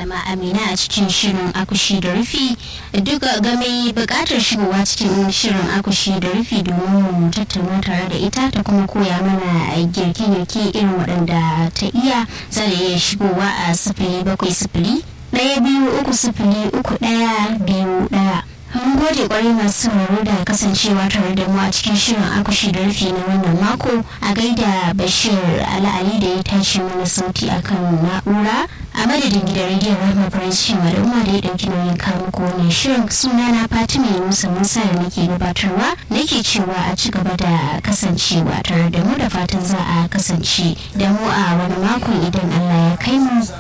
malama amina a cikin shirin akushi da rufi duka game bukatar shigowa cikin shirin akushi da rufi domin mu tattauna tare da ita ta kuma koya mana girke-girke irin waɗanda ta iya za da iya shigowa a sifili bakwai sifili ɗaya biyu uku sifili uku ɗaya biyu ɗaya mun gode kwarai masu sauraro da kasancewa tare da mu a cikin shirin akushi da rufi na wannan mako a gaida bashir ala'ali da ya tashi mana sauti akan na'ura a madadin gidan rediyon rahama faransi da umar da ya ɗauki nauyin kawo muku wannan shirin suna na fatima musa musa da nake gabatarwa nake cewa a ci gaba da kasancewa tare da mu da fatan za a kasance da mu a wani makon idan allah ya kai mu